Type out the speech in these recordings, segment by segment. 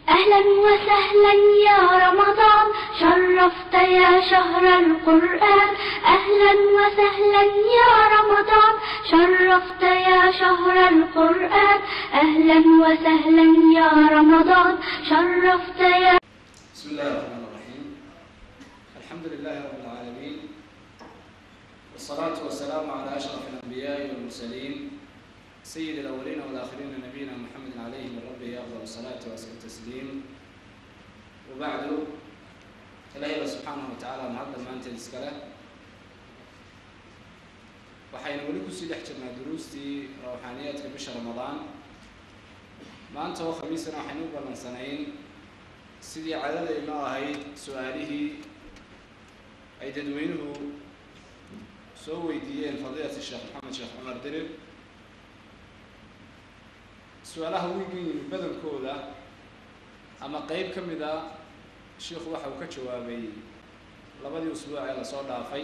أهلا وسهلا يا رمضان شرفت يا شهر القرآن أهلا وسهلا يا رمضان شرفت يا شهر القرآن أهلا وسهلا يا رمضان شرفت يا بسم الله الرحمن الرحيم الحمد لله رب العالمين والصلاة والسلام على أشرف الأنبياء والمرسلين سيد الأولين والآخرين نبينا محمد عليه من ربه أفضل الصلاة وأزكى التسليم وبعد إلهي سبحانه وتعالى mahadda maanta iska leh waxaynu weli kusii dhex jirnaa duruustii rawxaaniyaadka bisha ramadaan maanta oo khamiisana waxaynu u ballansanayn sidii cadadaynu ahayd su-aalihii ay dadweynuhu soo weydiiyeen fadiilati sheekh maxamed sheekh cumar dirir su-aalaha wiigan yimi badankooda ama qeyb ka mid a sheikhu waxa uu ka jawaabay labadii usbuuc ee lasoo dhaafay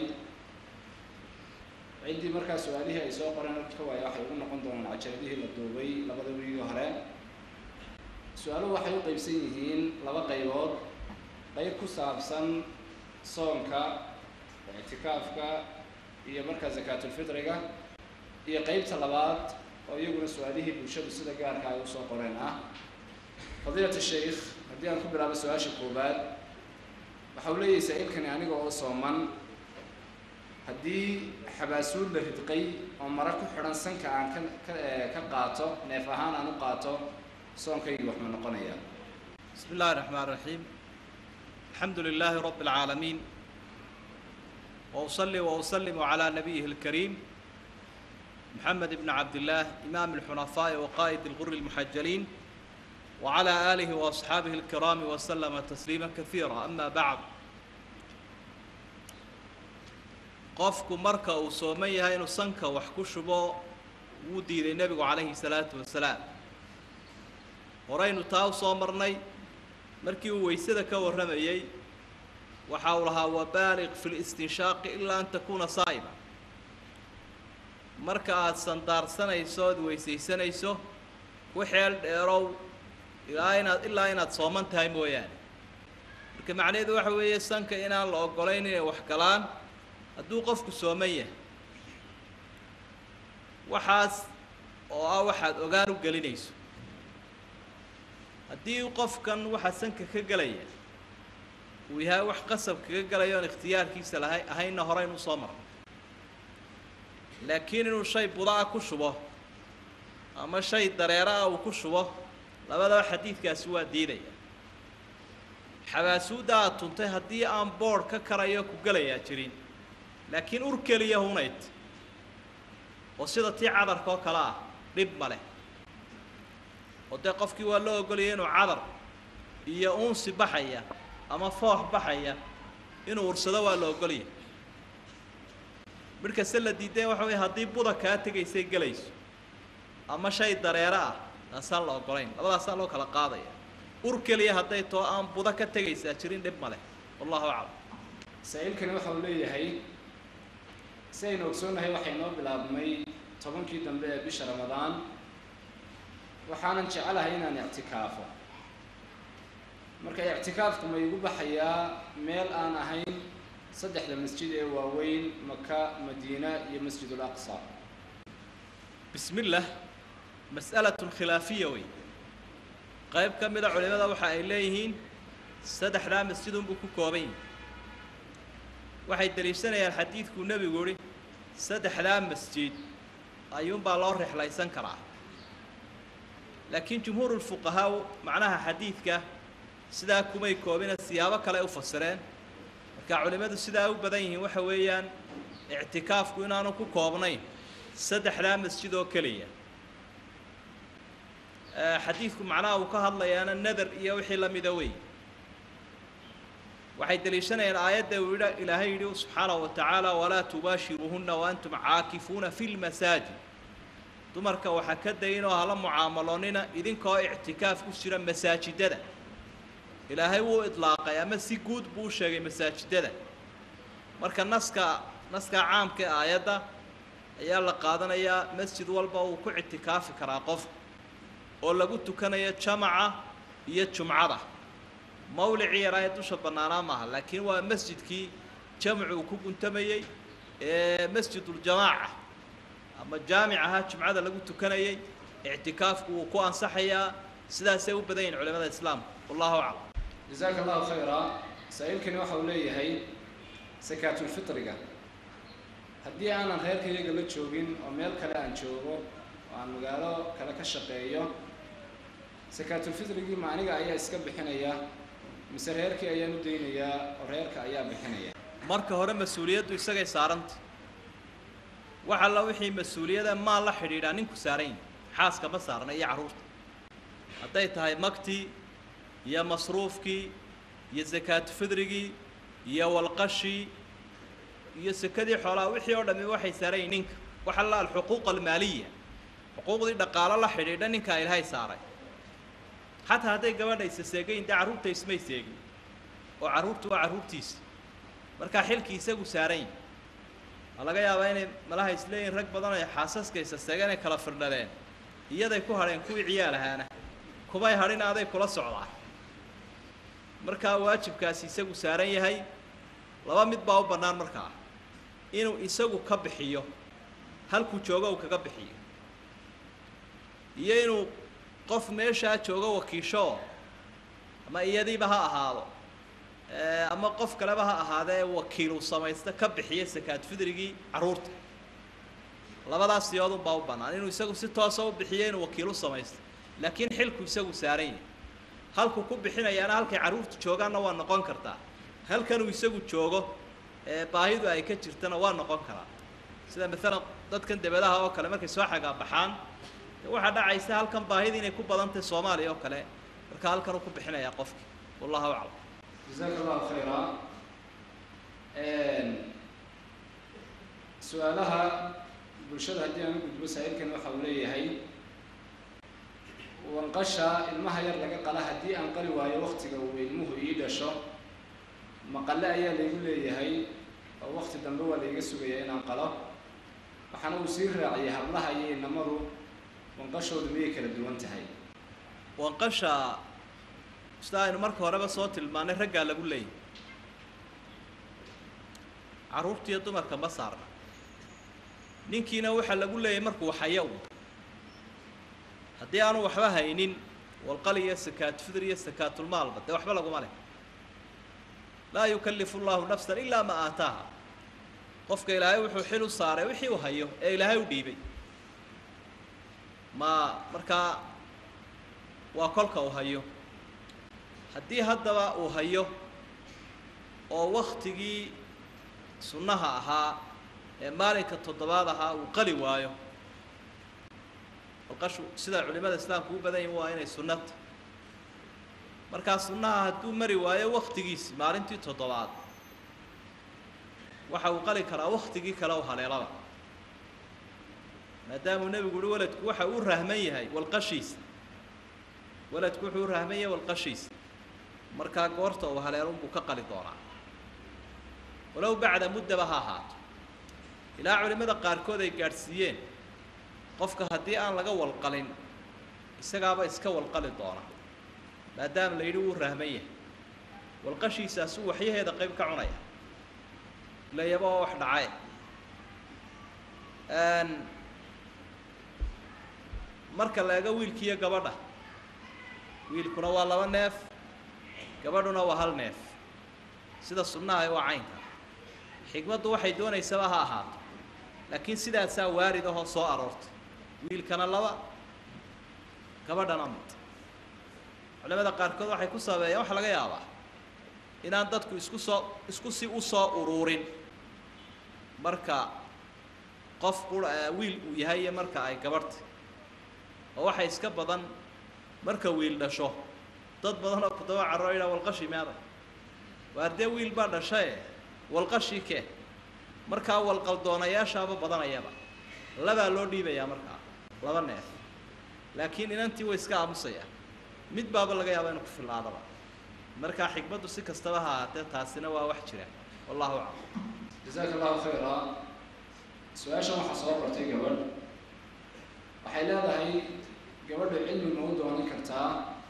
ciddii markaa su-aalihii ay soo qoreen ka waaya waxay ugu noqon doonaan cajaladihii la duubay labada wiigii hore su-aaluhu waxay u qeybsan yihiin laba qaybood qeyb ku saabsan soonka ictikaafka iyo markaa zakaatulfitriga iyo qeybta labaad oo iyaguna su-aalihii bulshadu sida gaarka ay usoo qoreen ah fadiilat sheikh haddii aan ku bilaabo su-aasha koowaad waxa uu leeyahay saa-iilkani aniga oo sooman haddii xabaasuud la ridqay oo mara ku xidhan sanka aan ka ka ka qaato neef ahaan aan u qaato soonkaygi wax ma noqonaya بسم الله الرحمن الرحيم الحمد لله رب العالمين وأصلي وأسلم على نبيه الكريم محمد بن عبد الله إمام الحنفاء وقائد الغر المحجلين وعلى آله وأصحابه الكرام وسلم تسليما كثيرا أما بعد qofku marka uu sooman yahay inuu sanka wax ku shubo wuu diiday nebigu calayhi salaatu wasalaam horaynu taa u soo marnay markii uu weysada ka warramayey waxa uu lahaa wabaaliq fi listinshaaqi ilaa an takuuna saa'ima marka aada sandaarsanayso ood weysaysanayso ku xeel dheerow ilaa inaad ilaa inaad sooman tahay mooyaane marka macnaheedu waxa weeye sanka inaan la ogolayn inay wax galaan hadduu qofku sooman yahay waxaas oo ah waxaad ogaan u gelinayso haddii qofkan waxaa sanka ka gelaya uu yahay wax qasab kaga galayo oon ikhtiyaarkiisa lahay ahaynna horeyn u soo marnay laakiin inuu shay buda-a ku shubo ama shay dareera-a uu ku shubo labadaba xadiidkaasi waa diidaya xabaasuudda aad tuntay haddii aan boodh ka karayo ku gelayaa jirin laakiin ur keliya hunayd oo sida tii cadarka oo kale ah dhib ma leh oo dee qofkii waa loo ogolaya inuu cadar iyo uunsi baxaya ama foox baxaya inuu ursado waa la ogolaya midhkase la diideen waxa weye haddii buda kaa tegaysay gelayso ama shay dareero ah taasaan la ogolayn labadaasaa loo kala qaadaya ur keliya hadday too aan buda ka tegaysaa jirin dhib ma leh wallahu aclam saa-iilkani waxa uu leeyahay si aynu ogsoonnahay waxay noo bilaabmay tobankii dambe ee bisha ramadaan waxaanan jecelahay inaan ictikaafo marka ictikaafku ma igu baxayaa meel aan ahayn saddexda masjid ee waaweyn maka madiina iyo masjid ulaqsa bismi llah mas'alatun khilaafiya wey qayb ka mida culimada waxa ay leeyihiin saddexdaa masjidunbuu ku kooban yahi waxay daliishanayaan xadiidkuu nebigu yihi saddexdaa masjid ayuunbaa loo rexlaysan karaa laakiin jumhuurulfuqahaa macnaha xadiidka sidaa kumay koobina siyaabo kale u fasireen marka culimmadu sidaa u badan yihiin waxa weeyaan ictikaafku inaanu ku koobnayn saddexdaa masjid oo keliya xadiidku macnaha uu ka hadlayaana nadar iyo wixii la mida wey waxay daliishanayaan aayadda uu yidha ilaahay yidhi subxaanahu wa tacaala walaa tubaashiruuhunna waantum caakifuuna fi lmasaajid dumarka waxaa ka dayin oo hala mucaamaloonina idinkoo ictikaaf ku jira masaajidada ilaahay wuu idlaaqay ama si guud buu u sheegay masaajidada marka naska naskaa caamka ee aayadda ayaa la qaadanayaa masjid walba uu ku ictikaafi karaa qof oo lagu tukanayo jamaca iyo jumcada mawlicii yaraa ee dusha bannaanaa maaha laakiin waa masjidkii jamcu uu ku guntamayey ee masjiduljamaaca ama jaamic ahaa jumcada lagu tukanayey ictikaafku wuu ku ansaxayaa sidaasay u badan yihin culimada islaamka wallahu aclam jasaaka allahu khayra saa-iilkani waxa uu leeyahay sakaatulfitriga haddii aanan reerkayaga la joogin oo meel kale aan joogo oo aan magaalo kale ka shaqeeyo sakaatulfitrigii ma aniga ayaa iska bixinaya mise reerkii ayaan u daynayaa oo reerka ayaa bixinaya marka hore mas-uuliyaddu isagay saaranta wax alla wixii mas-uuliyada maal la xidhiidhaa ninku saarayn xaaska ma saarna iyo carruurta hadday tahay magtii iyo masruufkii iyo sakaatufidrigii iyo walqashii iyo sekadii xoolaha wixii oo dhammi waxay saarayin ninka wax alla alxuquuq almaaliya xuquuqdii dhaqaalo la xidhiidha ninkaa ilaahay saaray xataa hadday gabadha isa seegayin dee carruurta ismay seegin oo carruurtu waa carruurtiisa markaa xilkii isagu saarayn waa laga yaabaa inay malaha isleeyihin rag badan oo xaasaska isa seegeen ay kala firdhadeen iyaday ku hadheen kuwii ciyaal ahaana kumay hadhin aday kula socdaan markaa waajibkaasi isagu saaran yahay laba mid baa u bannaan markaa inuu isagu ka bixiyo halkuu joogo uu kaga bixiyo iyo inuu qof meeshaa joogo wakiisho ama iyadiiba ha ahaado ama qof kaleba ha ahaadee wakiilu samaysta ka bixiya sakaad fidrigii carruurta labadaas siyoodun baa u bannaan inuu isagu si toosa u bixiyo inuu wakiilu samaysto laakiin xilku isagu saaran yahay halkuu ku bixinayaana halkay carruurtu joogaanna waa noqon kartaa halkanuu isagu joogo ee baahidu ay ka jirtana waa noqon karaa sida maalan dadkan debadaha oo kale markay soo xagaa baxaan waxaa dhacaysa halkan baahida inay ku badan tahay soomaaliya oo kale marka halkanuu ku bixinayaa qofkii wallahu aclam jasaaka allahu khayra su-aalaha bulshada haddii aan u gudbo saa-iilkan waxa uu leeyahay wanqasha ilmaha yar laga qala haddii aan qali waayo waktiga uu ilmuhu ii dhasho maqale ayaa laygu leeyahay oo wakti dambe waa layga sugayaa inaan qalo waxaana uu sii raaciyay hablaha iyo inamadu wanqashoodu miyay kala duwan tahay wanqasha sida aynu marka horeba soo tilmaanay raggaa lagu leeyahy carruurtiiyo dumarka ma saarna ninkiina waxaa lagu leeyahay markuu xaya u haddii aanu waxba haynin walqali iyo sakaatufidr iyo sakaatulmaalba dee waxba laguma leh laa yukallifu llahu nafsan ilaa ma aataaha qofka ilaahay wuxuu xil u saaray wixii uu hayo ee ilaahay u dhiibay ma markaa waa kolka uu hayo haddii haddaba uu hayo oo waktigii sunnaha ahaa ee maalinka toddobaad ahaa uu qali waayo alqashu sida culimada islaamku u badan yihin waa inay sunnata markaa sunnaha hadduu mari waayo waktigiisi maalintii toddobaad waxa uu qali karaa waktigii kale u haleelaba maadaamuu nebigu uhi waladku waxa uu rahman yahay walqashiisa waladku wuxuu u rahman yahay walqashiisa markaa goorta uu haleelunbuu ka qali doonaa walow bacda muddaba ha ahaato ilaa culimmada qaarkood ay gaadhsiiyeen qofka haddii aan laga walqalin isagaaba iska walqali doona maadaama la yidhi wuu rahman yahay walqashiisaasuu waxyaheeda qayb ka cunaya ilayaba oo wax dhacae marka la ego wiilkiiyo gabadha wiilkuna waa laba neef gabadhuna waa hal neef sida sunnaha waa caynka xikmaddu waxay doonaysaba ha ahaato laakiin sidaasaa waarid ahoo soo aroortay wiilkana laba gabadhana mid culamada qaarkood waxay ku sabeeyeen waxaa laga yaabaa inaan dadku isku soo isku si u soo uruurin marka qof qura wiil uu yahay iyo marka ay gabadhta oo waxay iska badan marka wiil dhasho dad badan oo kudoba carro yidhaha walqashi meeday waar dee wiil baa dhashae walqashii kee markaa walqaldoonayaashaaba badanayaba labaa loo dhiibayaa markaa laba neef laakiin inantii way iska aamusayaan mid baaba laga yaaba inuu ku fillaadaba markaa xikmaddu si kastaba ha ahaatee taasina waa wax jira wallahu aclam jasaaka allahu khayra su-aashan waxaa soo qortay gabadh waxay leedahay gabadha cilmi ma u doonan kartaa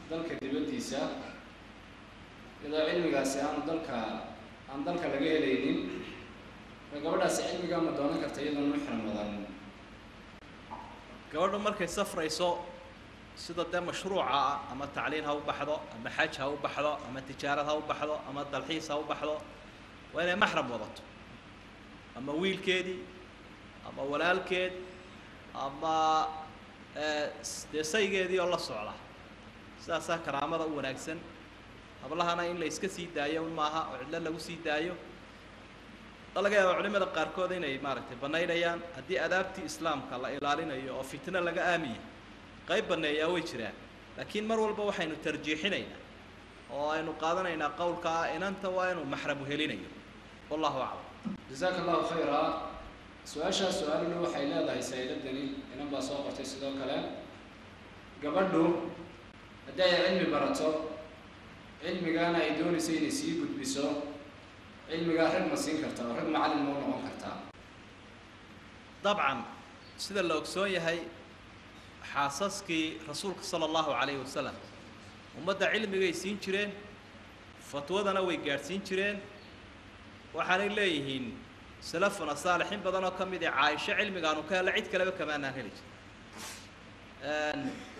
dalka dibaddiisa iyadoo cilmigaasi aanu dalka aan dalka laga helaynin ma gabadhaasi cilmigaa ma doonan karta iyadoon muxram wadan gabadhu markay safrayso sida dee mashruuca ah ama tacliin ha u baxdo ama xaj ha u baxdo ama tijaarad ha u baxdo ama dalxiis ha u baxdo waa inay maxram wadato ama wiilkeedii ama walaalkeed ama dee saygeedii oo la socda sidaasaa karaamada u wanaagsan hablahana in la iska sii daayo un maaha oo cidlo lagu sii daayo a laga yaaba culimada qaarkood inay maaragtay bannaynayaan haddii adaabtii islaamka la ilaalinayo oo fitno laga aamiya qayb banneeyaa way jiraan laakiin mar walba waxaynu tarjiixinaynaa oo aynu qaadanaynaa qowlka ah inanta waa inuu maxramu helinayo wallahu aclam jasaaka allahu khayra su-aashaas su-aaluna waxay leedahay sayladani inan baa soo qortay sidoo kale gabadhu haddii ay cilmi barato cilmigaana ay doonayso inay sii gudbiso cilmigaa rag ma siin kartaa oo rag macallin ma u noqon kartaa dabcan sida la ogsoon yahay xaasaskii rasuulka sala allahu calayhi wasalam ummadda cilmigay siin jireen fatwadana way gaadhsiin jireen waxaanay leeyihiin salafuna saalixiin badan oo ka mid i caaisho cilmigaanu ka hella cid kaleba kamaanaan heli jir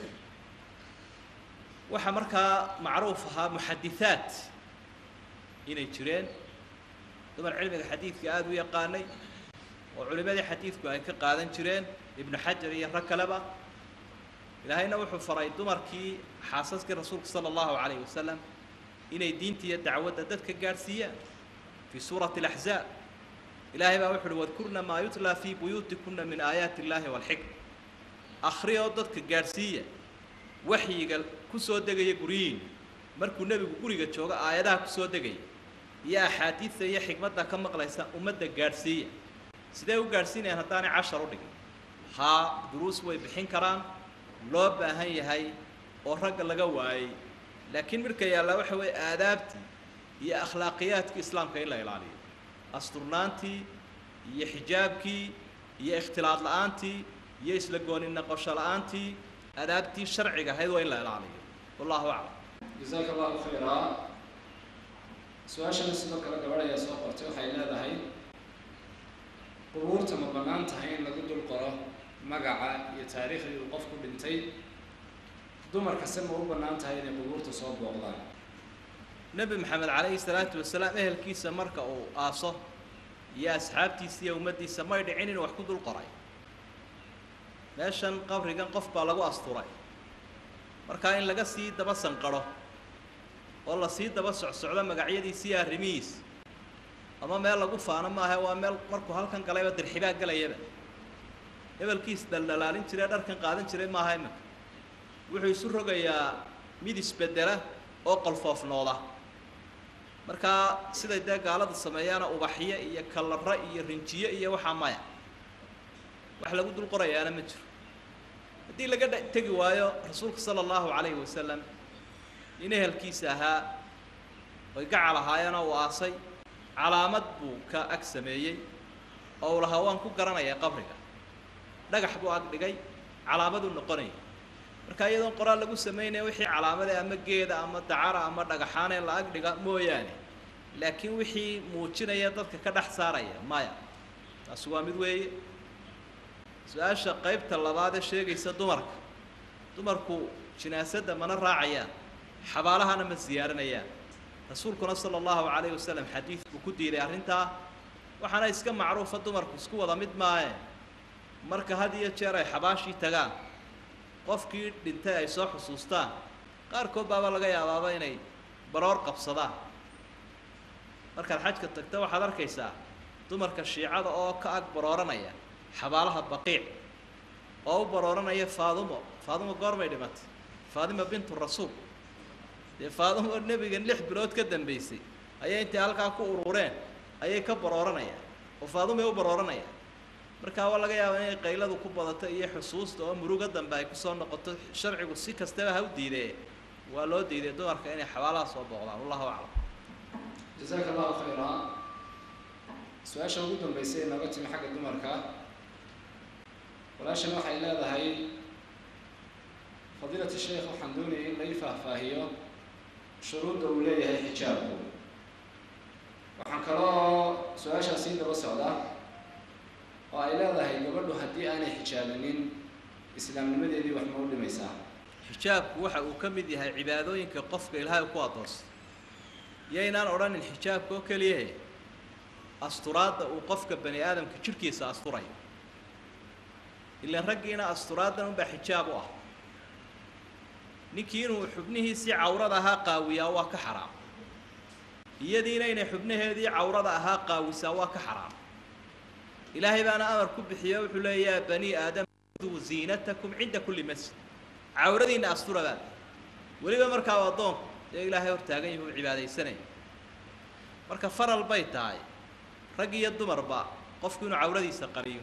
waxaa markaa macruuf ahaa muxadithaat inay jireen dumar cilmiga xadiidka aada u yaqaanay oo culimadii xadiidku ay ka qaadan jireen ibnu xajar iyo rag kaleba ilaahayna wuxuu faray dumarkii xaasaskii rasuulka sala allahu calayhi wasalam inay diinta iyo dacwadda dadka gaadhsiiyaan fii suurati alaxzaab ilaahay baa wuxu uhi wadkurna maa yutlaa fii buyuutikuna min aayaati illaahi waalxikma akhriyoo dadka gaadhsiiya waxyiga ku soo degaya guryihiin markuu nebigu guriga joogo aayadaha ku soo degaya iyo axaadiidta iyo xikmadda ka maqlaysa ummadda gaadhsiiya sidee u gaadhsiinayaan haddaanay cashar u dhigin haa duruus way bixin karaan loo baahan yahay oo ragga laga waayey laakiin midka yaallaa waxa weeye aadaabtii iyo akhlaaqiyaadkii islaamka in la ilaaliyo asturnaantii iyo xijaabkii iyo ikhtilaad la-aantii iyo isla gooni noqosho la-aantii adaabtii sharciga ahayd waa in la ilaaliyo wallahu aclam jasaaka allahu khayraa su-aashana sidoo kale gabadh ayaa soo qortay waxay leedahay qubuurta ma bannaan tahay in lagu dul qoro magaca iyo taariikhdii uu qofku dhintay dumarkase ma u bannaan tahay inay qubuurta soo booqdaan nebi maxamed calayhi salaatu wasalaam ehelkiisa marka uu aaso iyo asxaabtiisa iyo ummaddiisa may dhicin inuu wax ku dul qoray meeshan qabrigan qof baa lagu asturay markaa in laga sii daba sanqadho oo la sii daba socsocdo magacyadiisi iyo arrimihiis ama meel lagu faano maaha waa meel markuu halkan galayba dirxibaa gelayaba hebelkiis dhaldhalaalin jiree dharkan qaadan jiray maaha iminka wuxuu isu rogayaa mid isbedela oo qolfoofnooda markaa siday dee gaaladu sameeyaana ubaxyo iyo kalaro iyo rinjiyo iyo waxaa maya wax lagu dul qorayaana ma jiro haddii laga dh tegi waayo rasuulka sala allahu calayhi wasalam nin ehelkiisa ahaa oy gacal ahaayeenoo uu aasay calaamad buu ka ag sameeyey oo uu lahaa waan ku garanayaa qabriga dhagax buu ag dhigay calaamaduu noqonaya marka iyadoon qoraal lagu samaynaya wixii calaamade ama geeda ama dacara ama dhagaxaanee la ag dhiga mooyaane laakiin wixii muujinaya dadka ka dhex saaraya maya taasi waa mid weeye su-aasha qaybta labaad ee sheegaysa dumarka dumarku jinaasadda mana raacayaan xabaalahana ma siyaaranayaan rasuulkuna sala allahu calayhi wasalam xadiid buu ku diiday arrintaa waxaana iska macruufa dumarku isku wada mid maaye marka had iyo jeer ay xabaashii tagaan qofkii dhintay ay soo xusuustaan qaarkood baaba laga yaabaaba inay baroor qabsadaan markaad xajka tagta waxaad arkaysaa dumarka shiicada oo ka ag barooranaya xabaalaha baqiic oo u barooranaya faadumo faadumo goormay dhimatay faadima bintu rasuul dee faadumo nebigan lix bilood ka dambaysay ayay intay halkaa ku urureen ayay ka barooranayaan oo faadumay u barooranayaan markaa waa laga yaabaa inay qayladu ku badato iyo xusuusta oo muruga dambe ay kusoo noqoto sharcigu si kastaba ha u diidee waa loo diiday dumarka inay xabaalaha soo booqdaan wallahu aclam jasaaka allahu khayraa su-aasha ugu dambeysay ee nooga timi xagga dumarka walaashan waxay leedahay fadiilati sheekh waxaan doonayay in lai faahfaahiyo shuruudda uu leeyahay xijaabku waxaan kaloo su-aashaa sii daba socda oo ay leedahay gabadhu haddii aanay xijaabinin islaamnimadeedii wax ma u dhimaysaa xijaabku waxa uu ka mid yahay cibaadooyinka qofka ilaahay ku adoonsa yaynaan odhanin xijaabka oo keliyahe asturaadda uu qofka bani aadamka jidhkiisa asturayo ilaan raggiina asturaaddan unbaa xijaab u ah ninkii inuu xubnihiisii cawrada ahaa qaawiyaa waa ka xaraam iyadiina inay xubnaheedii cawrada ahaa qaawisaa waa ka xaraam ilaahay baana amar ku bixiyo wuxuu leeya yaa bani aadam duu ziinatakum cinda kulli masjid cawradiinna asturabaa weliba markaa addoonku dee ilaahay hortaagan yahi uu cibaadaysanaya marka faral bay tahay rag iyo dumarba qofku inuu cawradiisa qariyo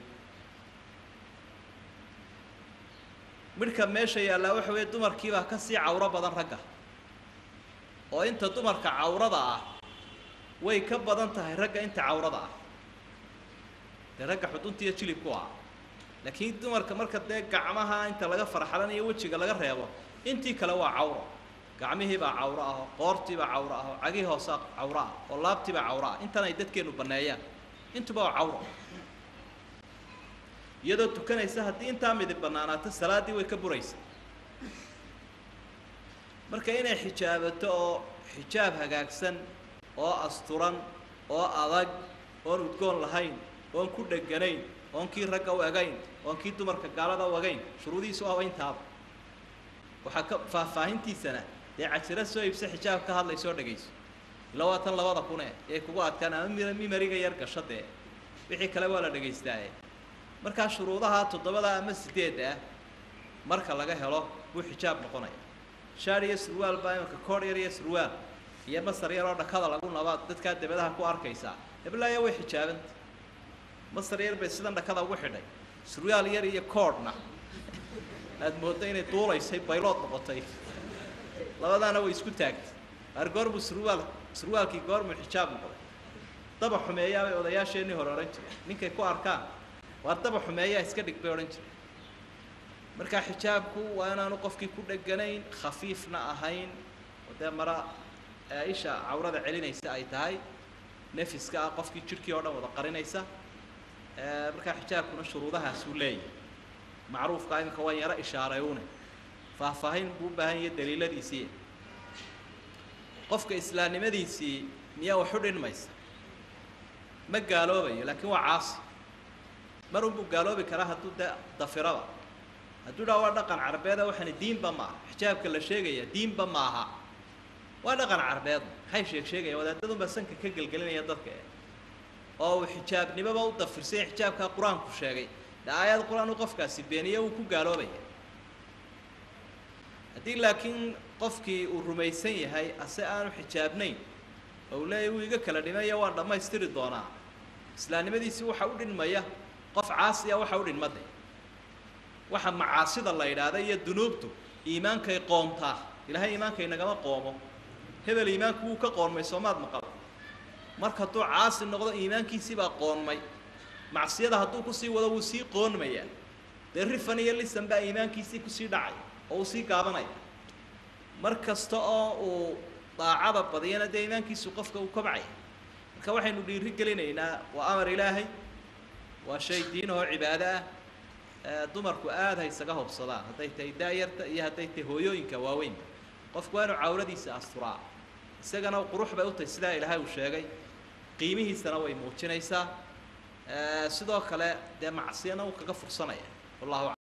midhka meesha yaallaa waxa weeye dumarkiibaa ka sii cawro badan ragga oo inta dumarka cawrada ah way ka badan tahay ragga inta cawrada ah dee ragga xudunta iyo jilibku ah laakiin dumarka marka dee gacmaha inta laga farxalanayo wejiga laga reebo intii kale waa cawro gacmihiibaa cawro aho qoortiibaa cawro aho cagii hoosaa cawro ah oo laabtiibaa cawro ah intan ay dadkeenu banneeyaan intuba waa cawro iyadoo tukanaysa haddii intaa midib bannaanaato salaaddii way ka buraysa marka inay xijaabato oo xijaab hagaagsan oo asturan oo adag oon udgoon lahayn oon ku dheganayn oon kii ragga u egayn oon kii dumarka gaalada u egayn shuruudihiisu waaba intaaba waxaa ka faahfaahintiisana dee cajiro soo iibsa xijaab ka hadlaysa oo dhegayso ila waa tan labada kune ee kugu adkaan ama mi mimariga yar gasho dee wixii kale waa la dhagaystaaye markaa shuruudaha toddobada ama sideedda ah marka laga helo buu xijaab noqonaya shaar iyo surwaal baa imanka koodh yar iyo surwaal iyo masar yar oo dhakada lagu nabaad dadkaa dabadaha ku arkaysaa heblaaya way xijaabanta masar yar bay sidan dhakada ugu xidhay surwaal yar iyo koodhna aada mooddo inay duulaysay baylood noqotay labadaana way isku taagtay ar goormuu surwaal surwaalkii goormuu xijaab noqday daba xumeeyaabay odayaasheenii hore odhan jireen ninkay ku arkaan waar daba xumeeyaa iska dhig bay odhan jireen markaa xijaabku waa inaanu qofkii ku dheganayn khafiifna ahayn oo dee mara isha cawrada celinaysa ay tahay nefiska ah qofkii jidhkii oo dhan wada qarinaysa markaa xijaabkuna shuruudahaasuu leeyahay macruufka iminka waan yaro ishaareeyune faahfaahin buu u baahan yahay daliiladiisii qofka islaamnimadiisii miyaa wax u dhinmaysa ma gaaloobayo laakiin waa caasi mar unbuu gaaloobi karaa hadduu de dafiraba hadduu dhaa waa dhaqan carbeeda waxaani diinba ma aha xijaabka la sheegaya diinba ma aha waa dhaqan carbeed maxay sheeg sheegayaan wadaadadunbaa sanka ka gelgelinaya dadka e oo uu xijaabnimoba u dafirsanya xijaabkaa qur-aanku sheegay de aayad qur-aan u qofkaasi beeniye wuu ku gaaloobaya haddii laakiin qofkii uu rumaysan yahay ase aanu xijaabnayn oo uu leeyahy wuu iga kala dhimaya waan dhammaystiri doonaa islaamnimadiisii waxa u dhinmaya qof caasiya waxa u dhinmade waxa macaasida la yidhaahda iyo dunuubtu iimaankay qoomtaa ilaahay iimaanka inagama qoomo hebel iimaanku wuu ka qoonmay soomaad maqal marka hadduu caasi noqdo iimaankiisii baa qoonmay macsiyada hadduu kusii wado wuu sii qoonmayaa dee rifan iyo lisan baa iimaankiisii kusii dhacay oo uu sii gaabanaya mar kasta oo uu daacada badiyana dee iimaankiisu qofka uu kobcaya marka waxaynu dhiiri gelinaynaa waa amar ilaahay waa shay diinahoo cibaado ah dumarku aada ha isaga hobsadaan hadday tahay daayarta iyo hadday tahay hooyooyinka waaweynba qofku waa inuu cawradiisa asturaa isagana qurux bay u tahay sidaa ilaahay uu sheegay qiimihiisana way muujinaysaa sidoo kale dee macsiyana uu kaga fursanaya wallahu